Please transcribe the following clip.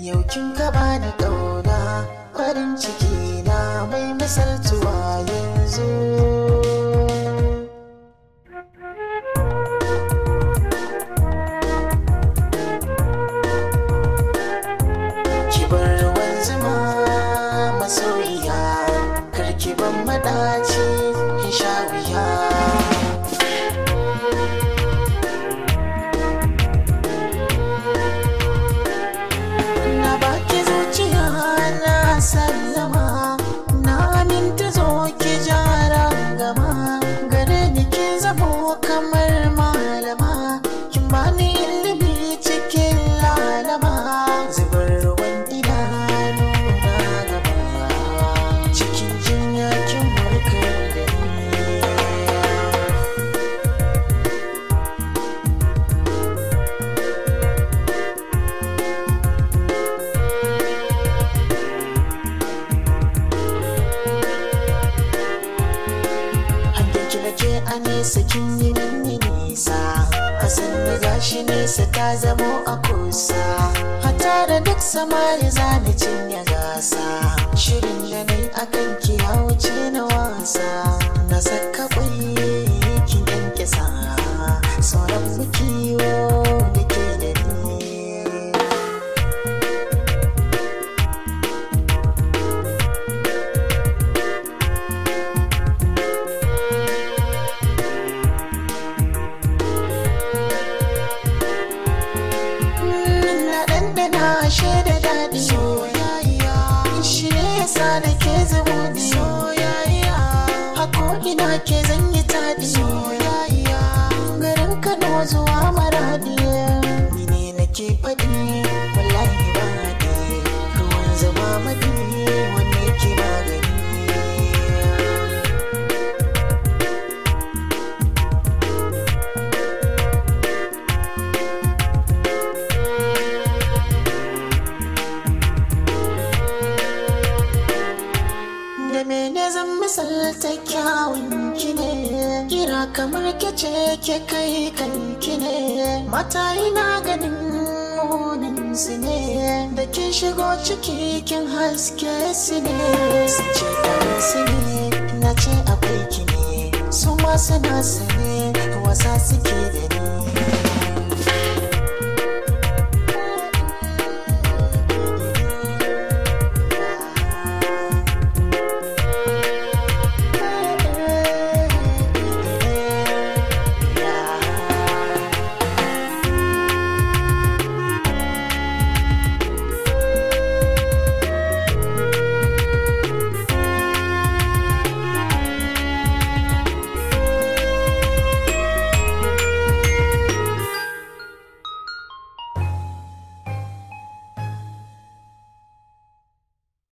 yau kin kaba da ƙauna farin ciki na mai misaltuwa yanzu kibar ruwan zuma masoyiya karki ban madaci in sha wuya na baki zuciya na sallama na aminta zo ki jara gama gare ni ki zamo kamar malama kin bani ilimi cikin lalama zubar ruwan idanu na gaba cikin jinya kin warkar da ni Hanyar ki nake a nesa kin yi mini nisa Hasan da gashi nesa ta zamo a kusa Hata da duk samari za ni cinye gasa Shirin da nai akan ki ya wuce na wasa Na saka kwai kin yanke sa Sauran mu kiwo da ke da ni na ɗanɗana shaida daɗi soyayya shi ne yasa da ke zumuɗi soyayya hako ina ke zan yi taɗi soyayya garin kano zuwa maradi ni ne nake faɗi wallahi ba haɗi ruwan zama maɗi wanda yake magani da mene zan misalta kyawun ki ne kira kamar ke ce ke kai kanki ne mata ina ganin munin su ne da kin shigo ciki kin haske su ne su ce ɗan su ne na ce akwai ki ne su ma suna su ne wasa suke da ni